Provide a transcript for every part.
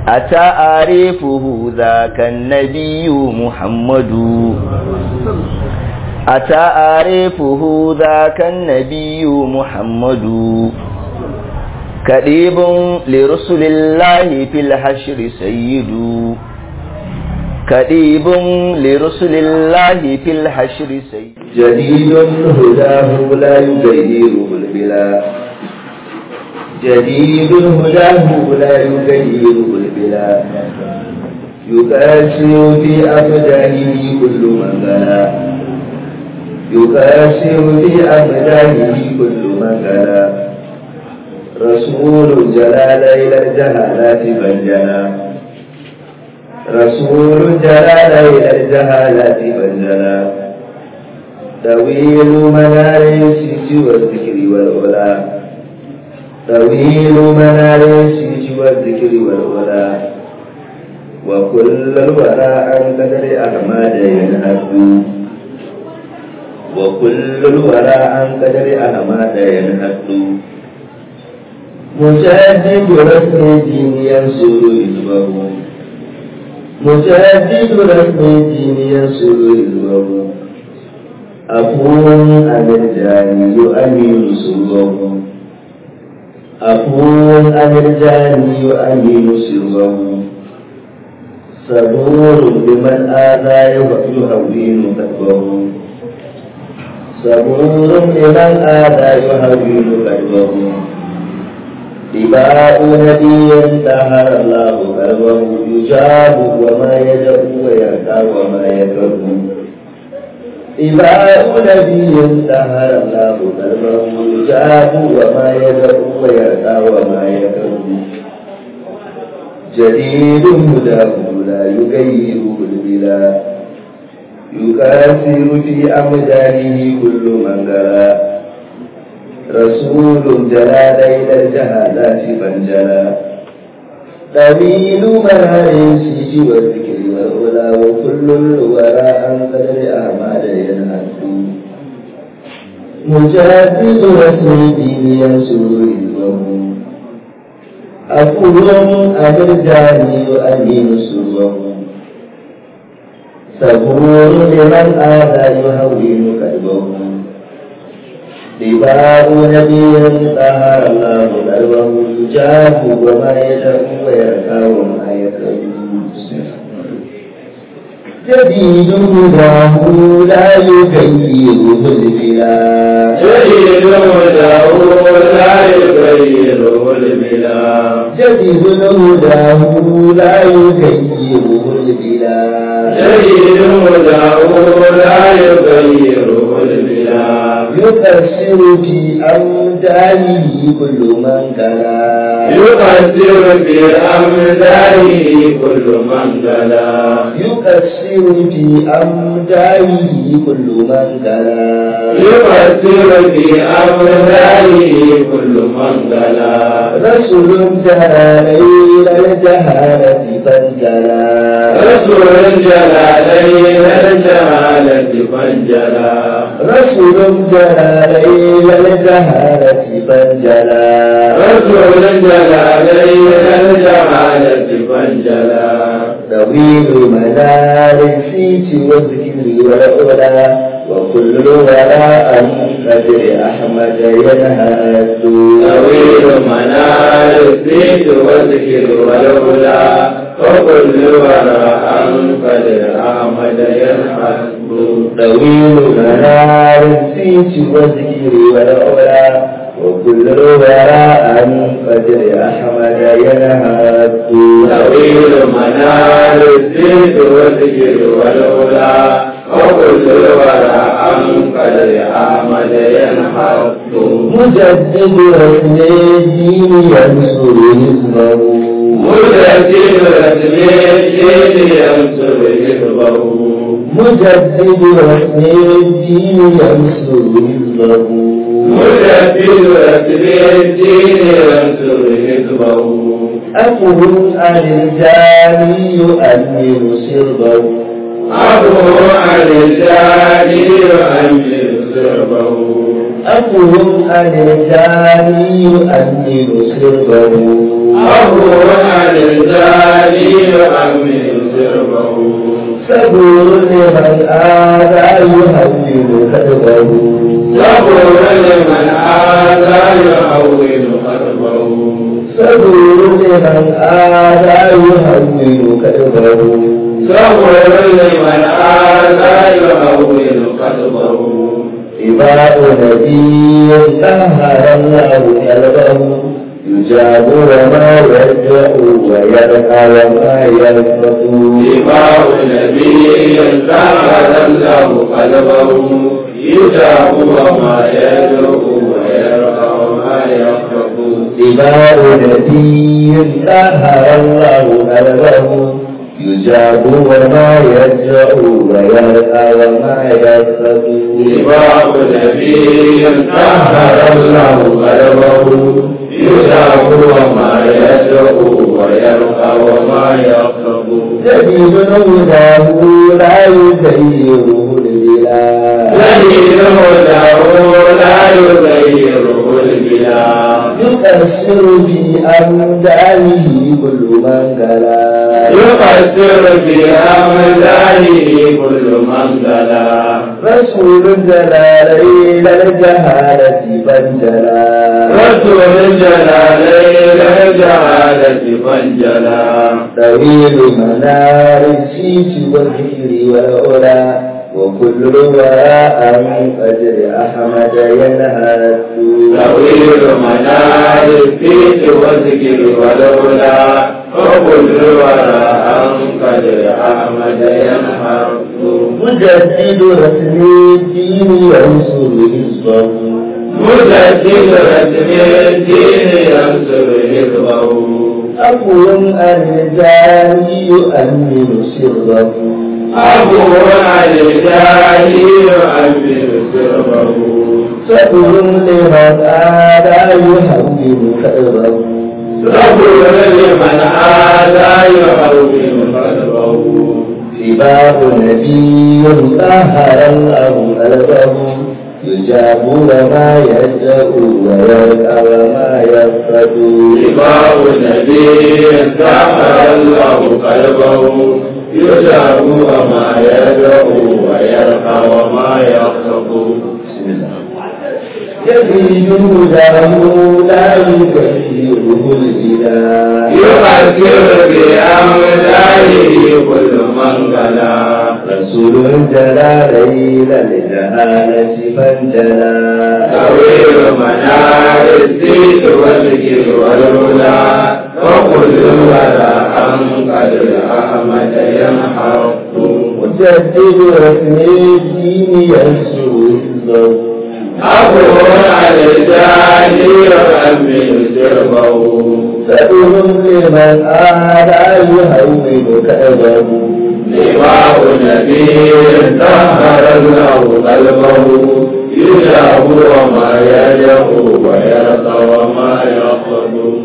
أتعرفه ذاك النبي محمد أتعرفه ذاك النبي محمد كريب لرسل الله في الحشر سيد كريب لرسل الله في الحشر سيد جديد هداه لا يغيره البلا جديد هداه لا يغيره البلا يكاسر في أبدانه كل من غلا يكاسر في أبدانه كل من غلا رسول جلال إلى الجهالات بنجنا رسول جلال إلى الجهالات بنجنا طويل منار السيج والذكر والعلا طويل منار السيج والذكر والعلا وكل الورى عن قدر أحمد ينهد وكل الورى عن قدر أحمد ينهد مجدد رسم الدين ينصر حزبه مجدد رسم الدين ينصر حزبه أفو عن الجاني يؤمن سره أفو عن الجاني يؤمن سره صبور لمن آذى يهوين قلبه صبور لمن آذى يهوين قلبه إباء نبي طهر الله قلبه يجاب وما يدعو ويرقى وما يكره إباء نبي طهر الله قلبه يجاب وما يدعو ويرقى وما يكره جديد هداه لا يغيره البلا يكاثر في أمدانه كل من غلا رسول جلال إلى الجهالات فانجلى طويل منهر السيج والذكر والعلا وكل الورى عن قدر أعمال ينهد مجدد رسم الدين ينصر حزبه أقول أبرجاني وأمين سره صبور لمن آذى يهون قلبه لباء نبي طهر الله قلبه يجاب وما يدعو ويركع وما يكره جديد هداه لا يغيره البلاد جديد هداه لا يغيره البلاد جديد هداه لا يغيره البلاد جديد هداه لا يغيره البلاد يكسر في أمدانه كل من كلا يقدر بأمداره كل من دلا يكسر في أمدانه كل من كلا يقدر بأمداره كل من دلا رسول جرى ليل الجهالة فانجلى رسول جلالين الجهالة فانجلا رسول جرى ليل الجهالة فانجلى رسول جلالين الجهالة فانجلا طويل منار الفيت والذكر والعلا وكل وراء قدر أحمد ينهد طويل منال الزيت والذكر والهدى وكل وراء قدر أحمد ينحب طويل منار الفيت والذكر والعلا وكل وراء قدر أحمد ينهد طويل منال الزيت والذكر والهدى وكل وراء قدر أحمد ينحب مجدد رسم الدين ينصر حزبه مجدد رسم الدين ينصر حزبه مجدد رسم الدين ينصر حزبه مجدد رسم الدين ينصر حزبه أفهم عن الجاني يؤمن سربه أبو عن الجاني يؤمن سربه أفهم عن الجاني يؤمن سربه أبو عن الجاني صبور لمن آذى يهون كذبه صبر لمن آذى يحول قلبه صبور لمن آذى يهون كذبه صبر لمن آذى يحول قلبه إباء نبي سهر الله قلبه يجاب وما يرجع ويرقى وما يرفض اتباع نبي سهل الله قلبه يجاب وما يدعو ويرقى وما يخرق إباء نبي سهر الله قلبه يجاب وما يرجع ويرقى وما يرفض اتباع نبي سهل الله قلبه يجاب وما يدعو ويرقى وما يخرق جديد هداه لا يغيره البلاد دليل هداه لا يغيره البلاد يكسر بأمداله كل من جلا يقصر بأمثاله كل من دلا رسول جلال إلى الجهالة بنجلا رسول الجلالين الجهالة فانجلا طويل منار السيس والذكر والعلا وكل وراء من قدر أحمد ينهى طويل منال الفيت والذكر والهدى وكل وراء قدر أحمد ينهر مجدد رسم الدين ينصر حزبه مجدد رسم الدين ينصر حزبه أقوم الرجال يؤمن سره أبو الجاهل يؤمن سره صبر لمن آدى يهون كأبه صبر لمن آذى يهون قلبه سباب نبي طهر الله قلبه يجاب وما يدعو ويرقى وما يرفض إمام النبي سحر الله قلبه يجاب وما يدعو ويرقى وما يخطب بسم الله يزيد هداه لا يكفره الإله يؤثر بأمثاله كل من قلا رسول جلا ليل لجهالة فانجلا طويل منار الزيت والذكر والهدى وكل وراء قدر أحمد ينحط مجدد رسم الدين ينصر حزبه أبو الرجال يؤمن سربه فإن لمن آدى يهون كأبه لواء نبي طهر الله قلبه يجاب وما يجب ويرقى وما يخطب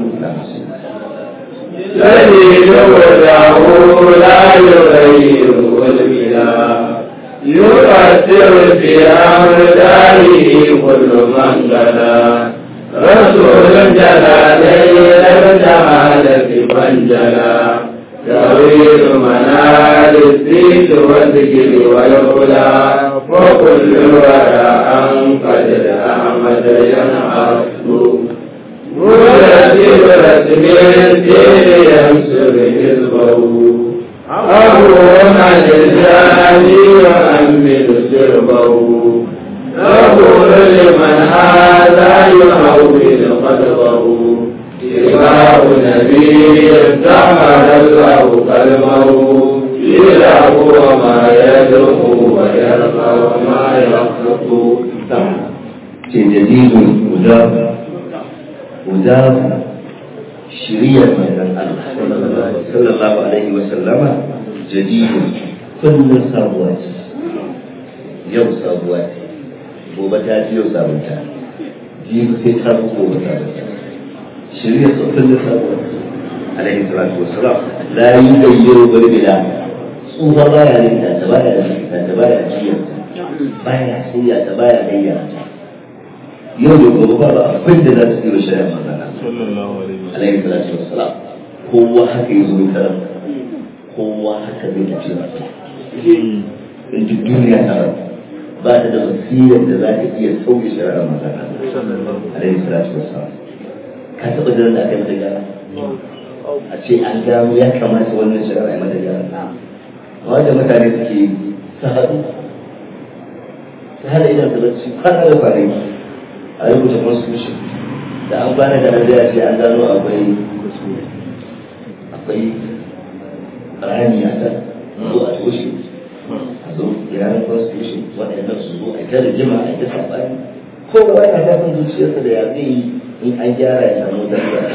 سيد له لا يغير البلاد يؤثر في أمثاله كل من قدا رسول جلالين الجهالة فانجلا طويل منال الزيت والذكر والهدى وكل وراء قدر أحمد ينعرف مرتب رسم الدين ينصر حزبه أبو عن الجاني يؤمن سربه نقول لمن هذا يحول قلبه اتباع نبي سحر الله قلبه إله وما يدعو ويرقى وما يخلق جديد مجاب مجاب شريعة من الله صلى الله عليه وسلم جديد كل صبوات يوم صبوات gobe ta ji yau sabunta jibi sai ta fi gobe sabunta shirya tsoffin da sabuwa alaihi salatu wasalam la yi gayyaro barbila tsufa baya rinta ta baya rinta ta baya jiya baya sunya ta baya gayya yau da gobe ba ba abin da za su yi wa shari'a manzana alaihi salatu wasalam kowa haka yi zuwa karam kowa haka zai tafi in duk duniya ta ba ta da basirar da za ta iya sauke shari'ar manzon Allah alaihi salatu wassalam ka taɓa jiran da aka yi mata gyara a ce an gano ya kamata wannan shari'a ya mata gyara wanda mutane suke su haɗu su hada idan su bacci kwana da kwanaki a rubuta constitution da an kwana da an ce an gano akwai akwai rani a can zo a toshe a zo yaran constitution waɗannan su zo a ta rigima a ta saɓani kowa yana zafin zuciyarsa da ya zai yi in an gyara ya samu zarra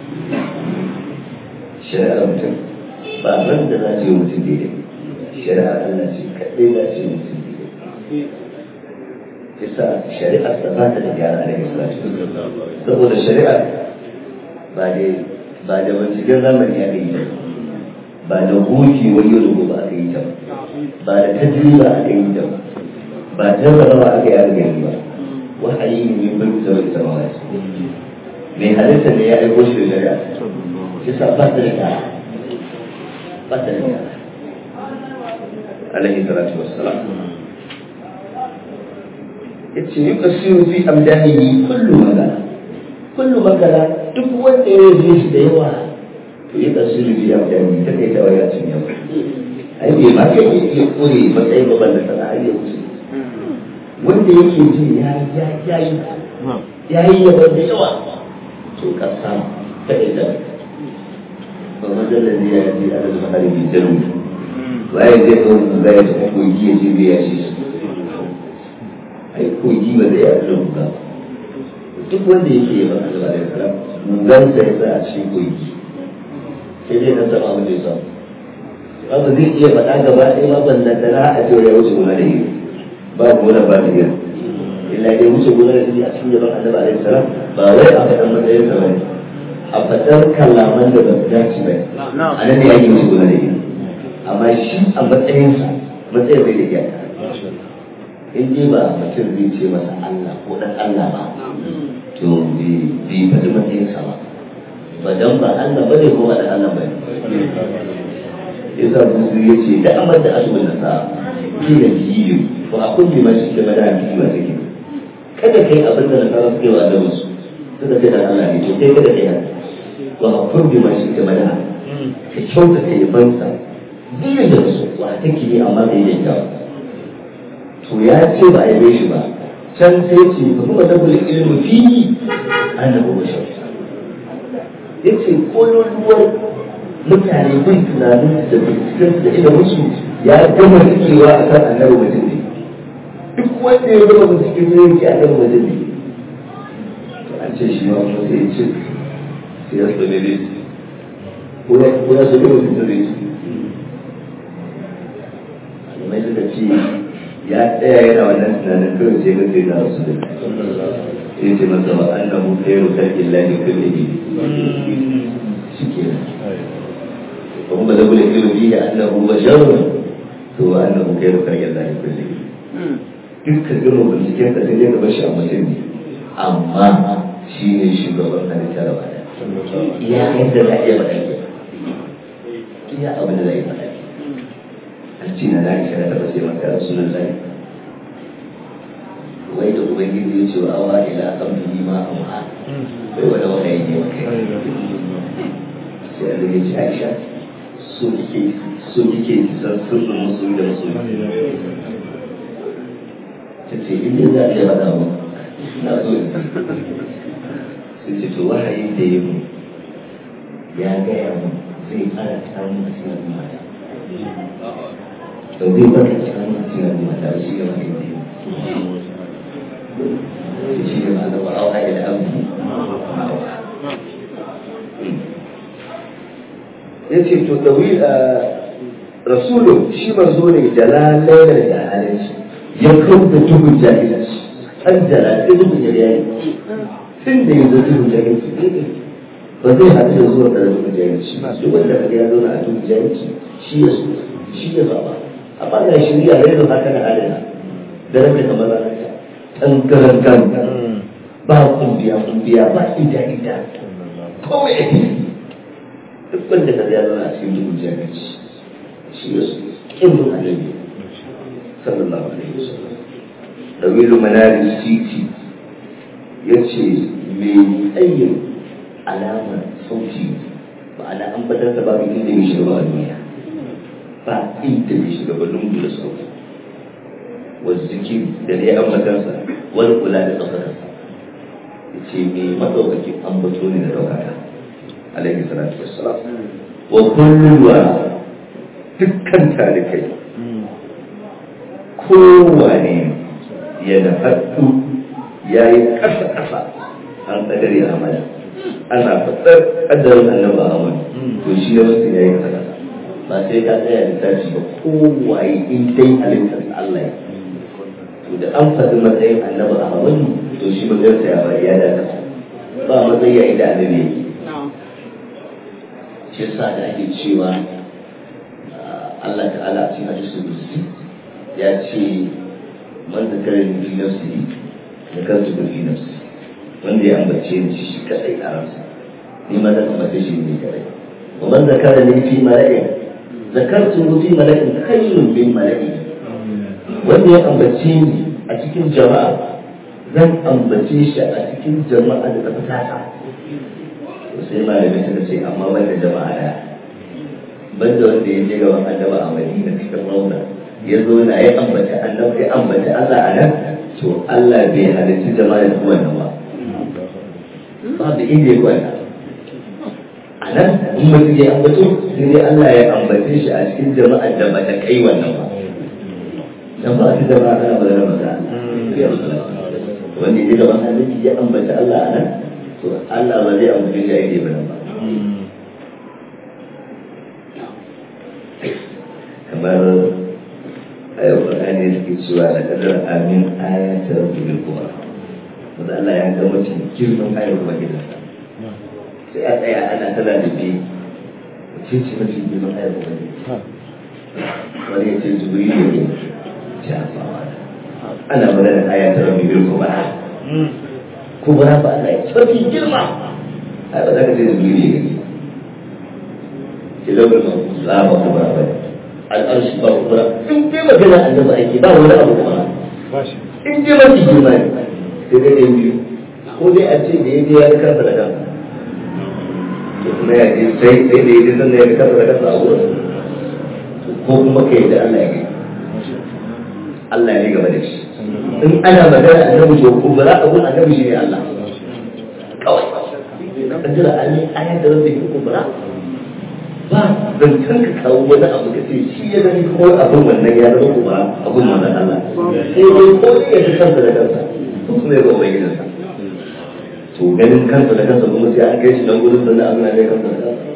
shari'ar mutum ba ran da za ce mutum daidai shari'ar Allah ce kaɗai za ce mutum daidai yasa shari'ar ta ba ta da gyara a daga salatu saboda shari'ar ba da ba da binciken zamani aka yi ta ba da goki wani yau da gobe aka yi ta ba da tajriba aka yi ta ba jarrabawa aka yi aka gani ba wahayi ne mai bin da wani samawa mai halitta ne ya aiko shi da shari'a yasa ba ta da gyara ba ta da gyara alaihi salatu wassalam yace yuqasiru fi amdanihi kullu magana kullu magana duk wanda ya yi shi da yawa to yuqasiru fi amdanihi ta kai tawaya cin yawa ai bai ma kai yake kore matsayin babban da sana ai ya wuce wanda yake ji ya ya ya yi ya yi yawa da yawa to ka samu ta kai da ba majalar ne ya ji a da mahari bi jaru waye zai zo ga ya ta koyi ya ce bai ya ce su ai kogi ba zai yaɗu da guga duk wanda yake yi masa da alaihi salam gugan sa ya sa a cikin kogi sai dai nan sama abin da ya samu ba zai iya faɗa gaba ɗaya ma ban nan tana a cewa ya wuce gona da yi ba gona ba da yin illa dai wuce gona da yi a cikin yaban annabi alaihi salam ba wai a faɗan matsayin sa bane a faɗar kalaman da ba su dace ba a nan ne ake wuce gona da yi amma shi a matsayinsa matsayin bai da iyaka in dai ba mutum zai ce masa Allah ko dan Allah ba to bai faɗi matsayinsa ba ba dan ba Allah ba ne ko ba dan Allah ba ne yasa musu ya ce da amar da asibin nasa kila biyu ko a kulli ma shi da mada biyu ba take kada kai abin da nasara suke wa da musu suka ce dan Allah ne to kai kada kai haka wa a kulli ma shi da mada ka kyauta kai bansa biyu da su wa take ne amma bai yi kyawu to ya ce ba a yabe shi ba can sai ce ba kuma da bulu ilmu fi annabi bashar ya ce kololuwar mutane bin tunanin da binciken da ilimin su ya gama cikewa a kan annabi mutum ne duk wanda ya gama binciken sai yake annabi mutum ne to an ce shi ma kuma sai ya ce sai ya tsone ne ko ya so gama mutum ne mai suka ce ya tsaya yana wannan tunanin kawai sai ga sai da su da sai ce masa wa annahu khairu khalqillahi kullihi shikenan kuma da bule ilmi bihi annahu basharun to wa annahu khairu khalqillahi kullihi dukkan gama binciken ka sai dai ka bashi a mutum ne amma shi ne shugaban halitta da bada iya yadda za a iya faɗa iya abin da za a iya faɗa an ce na Aisha da taɓa ce maka Rasulullahi wai da ubangiji ya ce wa awa ila abdihi ma amha bai wani wahayi ne maka sai Allah ya ce Aisha so kike so kike ki san sirrin musulmi da musulmi ta ce in dai za a iya faɗa mu na so in san sai ce to wahayi da ya mu ya gaya mu zai fara samun asirin mata to zai baka cikin asirin mata shi ne wahayi da ya mu shi ne ma'ana wa auha ila abdi ya ce to dawi a rasulun shi manzo ne jalalai da jahalanci ya kauda duhun jahilci an jala sai duhun jahilci tun da yanzu duhun jahilci ba zai haɗu da zuwa da duhun jahilci ba duk wanda kaga ya zauna a duhun jahilci shi ya so shi ya zaba amma ga shirya da yanzu haka na halina da rage kamar ranarsa tangaran gangan ba kumbiya kumbiya ba ida ida kawai ake duk wanda ka ya zama a cikin duhun jahilci shi ya so ƙimbin annabi sallallahu alaihi wasallam dawilu manari titi ya ce mai tsayin alamar sauti ma'ana an batar da babu inda mai shiga ba a duniya ba inda mai shiga ba lungu da sauti wasu zikir da ne an matarsa wani kula da ɗaukakarsa ya ce mai maɗaukakin ambato ne da ɗaukaka alaihi salatu wassalam wa kulluwa dukkan talikai kowane yana haɗu ya yi ƙasa-ƙasa an ƙadar ya amana ana faɗar ƙadarin annaba amana to shi ya wasu ya yi ƙasa-ƙasa ba sai ka tsaya da tashi ba kowaye in dai halittar Allah ya to da an faɗi matsayin annaba amana to shi matsayinsa ya bari ya da ƙasa ba matsayi a inda annabi yake shi yasa da ake cewa Allah ta'ala a cikin hadisul qudsi ya ce man zakara ni fi nafsi da kansu da fi nafsi wanda ya ambace ni shi kadai a ransa ni ma zan ambace shi ne kadai wa man zakara ni fi mala'in zakartu fi mala'in khayrun min mala'in wanda ya ambace ni a cikin jama'a zan ambace shi a cikin jama'a da ta fitata sai malamai suka ce amma banda jama'a daya banda wanda ya je gaban annaba a madina cikin rauna ya zo na ya ambata annaba ya ambata Allah a nan to Allah bai halarci jama'a da wannan ba babu inda ya kwana a nan in mutum ya ambato sai dai Allah ya ambace shi a cikin jama'a da ba ta kai wannan ba jama'a ta jama'a ta ba da mata wanda ya je gaban annabi ya ambata Allah a nan to Allah ba zai ambace shi a inda ba ba kamar ayar Qur'ani da ke cewa da kadar amin ayatar bil kuma wanda Allah ya ga mutum girman ayar kuma gidansa sai a tsaya ana tana da bi wace ce mafi girman ayar kuma gidansa wani ya ce jibril ne jafawa ana magana ayatar bil kuma kubra ba Allah ya mafi girma ai ba za ka ce jibril ne gani kitabul mahfuz la ba kubra ba al'arshi ba kubra in dai magana annabi ake ba wani abu kuma in dai mafi girma ne sai dai dai biyu ko dai a ce da ya je ya ga kansa da kansa to kuma ya je sai sai da ya je sannan ya ga kansa da kansa a wurin ko kuma kai da Allah ya gani Allah ne gaba da shi in ana magana annabi to kubra abun annabi shi ne Allah kawai kan jira an yi ayat da rabbi kubra ba zancen ka kawo wani abu ka ce shi ya gani ko abin wannan ya zama kuma abin wannan Allah sai dai ko ne ya fi kansa da kansa ko kuma ya ga ubangijinsa to ganin kansa da kansa kuma sai an kai shi nan gudun sannan abin da ya kansa da kansa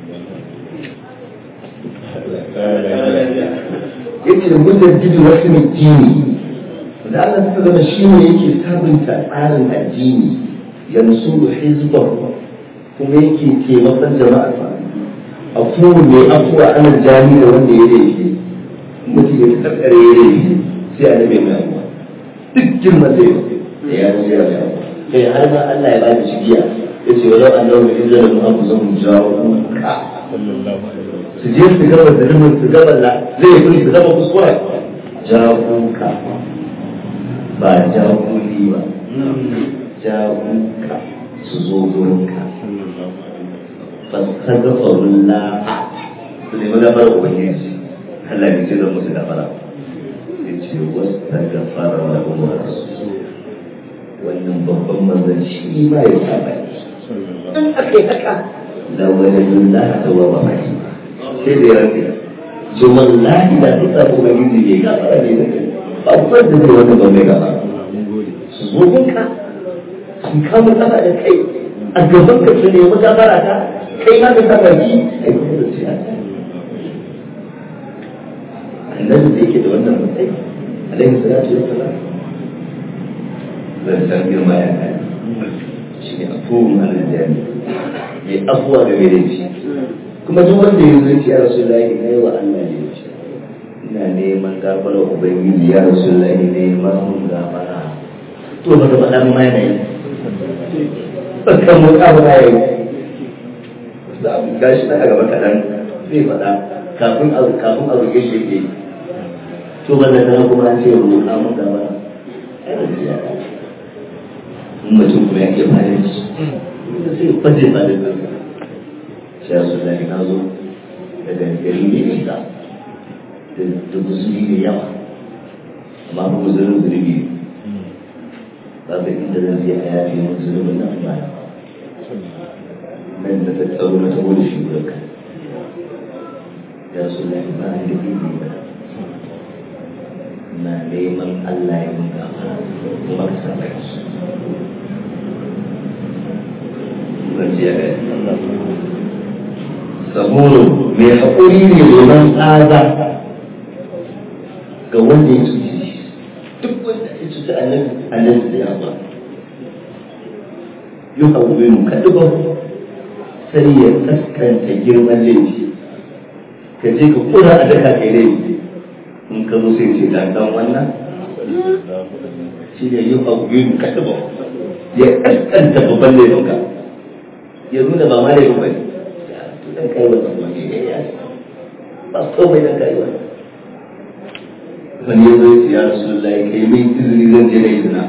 yace da mutum jidi wasu mai jini da Allah suka zama shi ne yake sabunta tsarin addini yanzu hizbar kuma yake taimakon jama'arsa afuwa mai afuwa ana jami da wanda ya laifi mutum ya karkare ya laifi sai a nabe mai afuwa duk girma sai da ya zo ya mai afuwa kai har ma Allah ya bada cigiya ya ce walau an dawo mai izinin mu an kusa mu jawo ka su je su gaba zulumin su gaba la zai fi su gaba kuskura jawo ka ba jawo ba jawo ka su zo gurin ka فاستغفروا الله لما غفر ubangiji Allah ne ce zan musu gafara yace wastaghfara lahum rasul wannan babban manzon shi ma ya saba in aka yi haka la waladullah tawwaba rahim sai da yarda ce wallahi da duk abu ubangiji ya gafara ne da kai babban da zai wanda ba mai gafara su zo gunka su kama kafa da kai a gaban ka su nemi gafara ta kai ma ka saba ji a yi kuma da siyasa annabi da yake da wannan matsayi alaihi salatu wa salam zan san girma ya kai shi ne afuwun aljani mai afuwa ga mai laifi kuma duk wanda ya zuci ya rasu lahi na yi wa Allah ne ce ina neman gafara ubangiji ya rasu lahi neman mun gafara to ba ka faɗa ma yana yi ba ka mu ƙara ya yi gashi na a gaba kaɗan zai faɗa kafin a kafin a roƙe shi yake to ba da kuma an ce roƙa maka ba ai ba zai yaka in mutum kuma ya iya bayan shi sai ya faje ba da kansa shi ya su zai na zo daga gari ne nisa da musulmi ne yawa amma ba musulmin zurbi ba ga inda zan je a yafi mun zunubin nan ba nan da tattaro na tabo da shi wurin ka ya su lai ba ni da bibi ba na neman Allah ya mun gafara kuma ka samu su zan ce ya gani saboro mai haƙuri ne domin tsaza ga wanda ya cuce shi duk wanda ya cuce annabi annabi da yawa yi haƙuri kaɗuɓar sai ya kaskanta girman laifi ka je ka kura a daka kai laifi in ka zo sai ce dan dan wannan shi ne yi haƙuri kaɗuɓar ya kaskanta babban laifinka ya nuna ba ma laifin ba ne dan kai wannan wani ya yi ba komai dan kai wannan wani ya zo ya rasu lai kai mai izini zan je na yi zina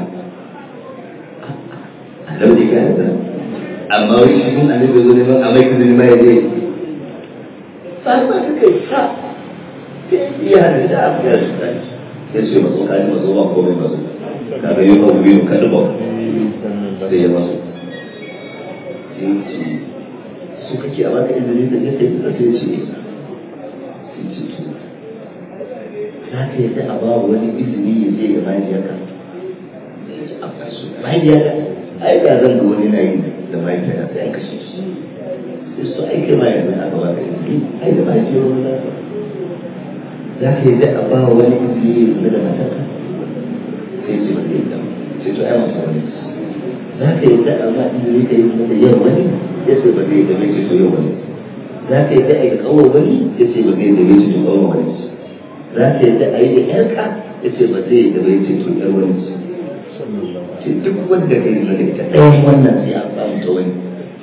a lauɗe ka yi zina amma wani shi mun annabi zo neman a mai izini mai zai sai ba ka kai sa iya hada da abu ya su tani ya ce masu kani masu ba komai masu kaga yi ba biyu ka duba sai ya masu sai ce su kake a baka izini da ya sai ka sai ce sai ce to za ka yadda a ba wani izini ya je ga mahaifiyarka mahaifiyarka ai da zan ga wani na yi da mahaifiyarka sai an kashe shi sai su aike ma yanzu aka ba ka izini ai da mahaifiyar wani za ka za ka yadda a ba wani izini ya zama da matarka sai ce ba zai yadda sai to ai masa wani za ka yadda a ba izini ka yi mata yau wani ya ce ba zai yadda mai ce to yau wani za ka yadda a yi kawo wani ya ce ba zai yadda mai ce to kawo wani za ta yadda a yi da yarka ya ce ba zai da bai ce to yar wani ce ce duk wanda ka yi da ita ɗayan wannan sai an samu ta wani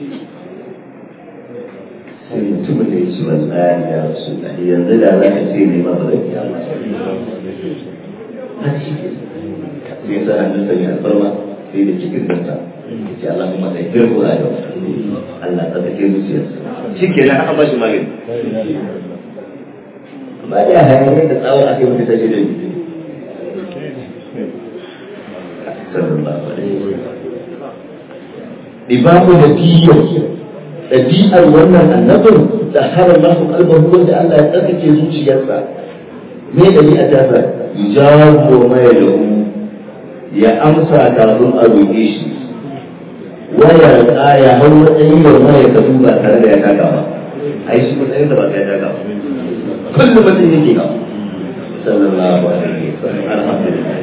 sai mutumin da ya ce wa tsari ya rasu da yanzu da za ka ce ne ma ba zai iya ba har shi ke sai sa hannun sa mai alfarma sai da cikin zanta ya ce Allah kuma sai girko a yau Allah ta take zuciyarsa shi ke nan aka ba shi magani ba da hayanai da tsawon ake wata ta shirin Ibamu da biyar ɗabi'ar wannan annabin da harar masu kalbar wanda Allah ya tsarkake zuciyarsa me ɗabi'a ta sa jago mai lahu ya amsa kafin a roƙe shi waya ya hau matsayin yau mai ka ba tare da ya taka ba ai shi matsayin da ba ka ya taka ba كل ما تيجي صلى الله عليه وسلم الحمد لله